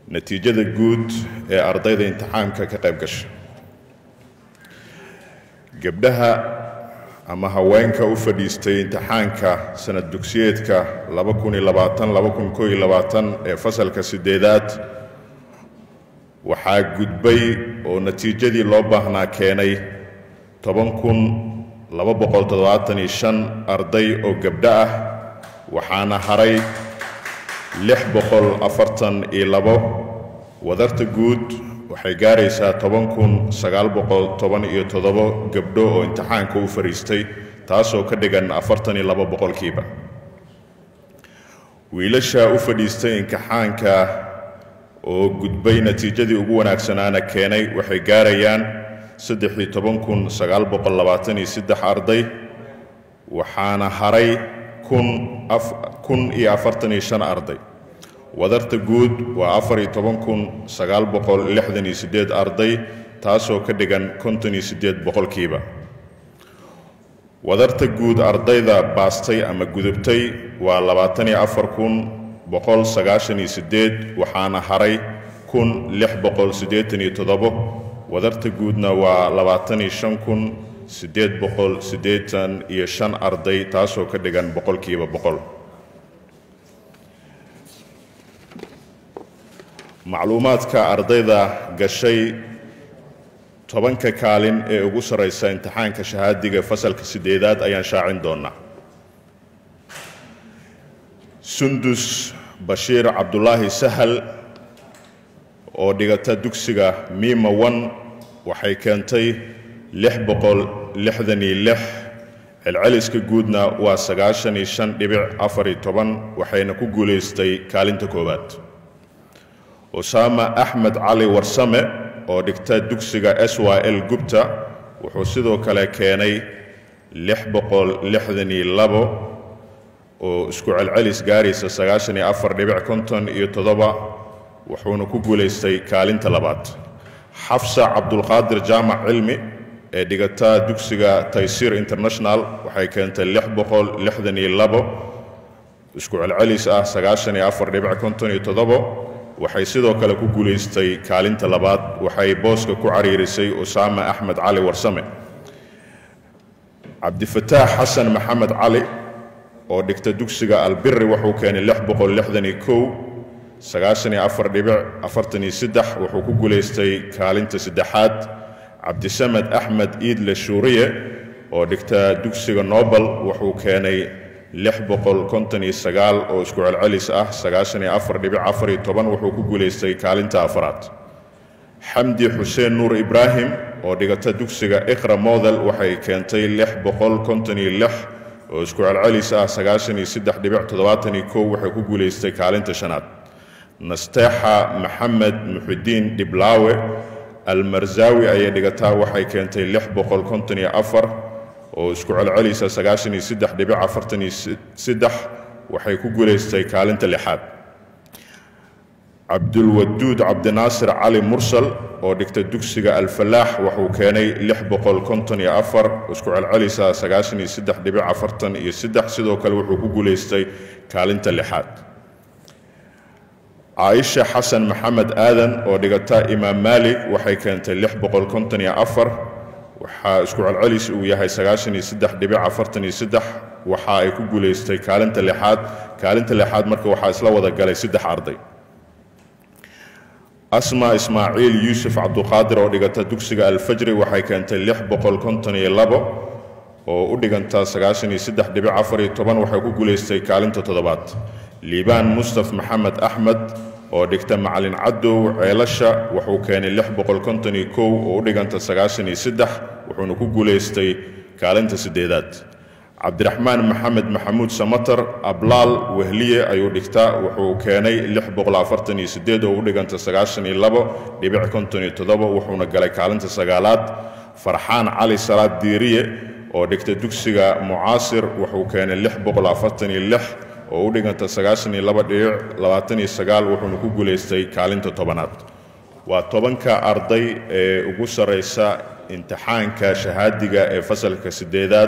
natiijada guud ee ardayda imtixaanka ka qayb gasha gabdhaha ama haweenka u fadhiistay imtixaanka sanad dugsiyeedka ee fasalka sideedaad waxaa gudbay oo natiijadii loo baahnaa keenay arday oo gabdho ah waxaana haray wadarta guud waxay gaaraysaa gabdho oo imtixaanka u fadhiistay taasoo ka dhigan boqolkiiba wiilasha u fadhiistay imtixaanka oo gudbay natiijadii ugu wanaagsanaana keenay waxay gaarayaan arday waxaana haray arday wadarta guud waa arday taasoo ka dhigan boqolkiiba wadarta guud ardayda baastay ama gudubtay waa waxaana haray wadarta guudna waa arday taasoo ka dhigan boqolkiiba boqol macluumaadka ardayda gashay tobanka kaalin ee ugu sarraysa imtixaanka shahaadiga fasalka sideedaad ayaan shaacin doonaa sundus bashiir cabdulaahi sahal oo dhigata dugsiga miima wan waxay keentay celceliska guudna waa waxayna ku guulaystay kaalinta koowaad usaama axmed cali warsame oo dhigta dugsiga s y l gubta wuxuu sidoo kale keenay oo isku celcelis gaaraysa wuxuuna ku guulaystay kaalinta labaad xafsa cabdulqaadir jaamac cilmi ee dhigata dugsiga taysiir international waxay keentay isku celcelis ah waxay sidoo kale ku guulaystay kaalinta labaad waxay booska ku cariirisay usaama axmed cali warsame cabdifataax xasan maxamed cali oo dhigta dugsiga albiri wuxuu keenay wuxuu ku guulaystay kaalinta saddexaad cabdisamed axmed iidle shuuriye oo dhigta dugsiga nobel wuxuu keenay oo isku celcelis ah wuxuu ku guulaystay kaalinta afaraad xamdi xuseen nuur ibraahim oo dhigata dugsiga iqra model waxay keentay oo isku celcelis ah waxay ku guulaystay kaalinta shanaad nasteexa maxamed muxidiin dhiblaawe almarzawi ayay dhigataa waxay keentay oo isku celcelisa waxay ku guulaystay kaalinta lixaad cabdulwaduud cabdinaasir cali mursal oo dhigta dugsiga alfalaax wuxuu keenay isku celcelisa sidoo kale wuxuu ku guulaystay kaalinta lixaad caaisha xasan maxamed aadan oo dhigata imaam maalik waxay keentay waxaa isku celcelis uu yahay waxa ay ku guulaystay kaalinta lixaad kaalinta lixaad marka waxaa isla wada galay saddex arday asma ismaaciil yuusuf cabduqaadir oo dhigata dugsiga alfajri waxay keentay oo u dhiganta waxay ku guulaystay kaalinta toddobaad liibaan mustaf maxamed axmed oo dhigta macalin cadow ceelasha wuxuu keenay oo u dhiganta wuxuuna ku guulaystay kaalinta sideedaad cabdiraxmaan maxamed maxamuud samatar ablaal wehliye ayuu dhigtaa wuxuu keenay oo u dhiganta wuxuuna galay kaalinta sagaalaad farxaan cali salaad diiriye oo dhigta dugsiga mucaasir wuxuu keenay oo u dhiganta wuxuuna ku guulaystay kaalinta tobanaad waa tobanka arday ee ugu sarraysa imtixaanka shahaadiga ee fasalka sideedaad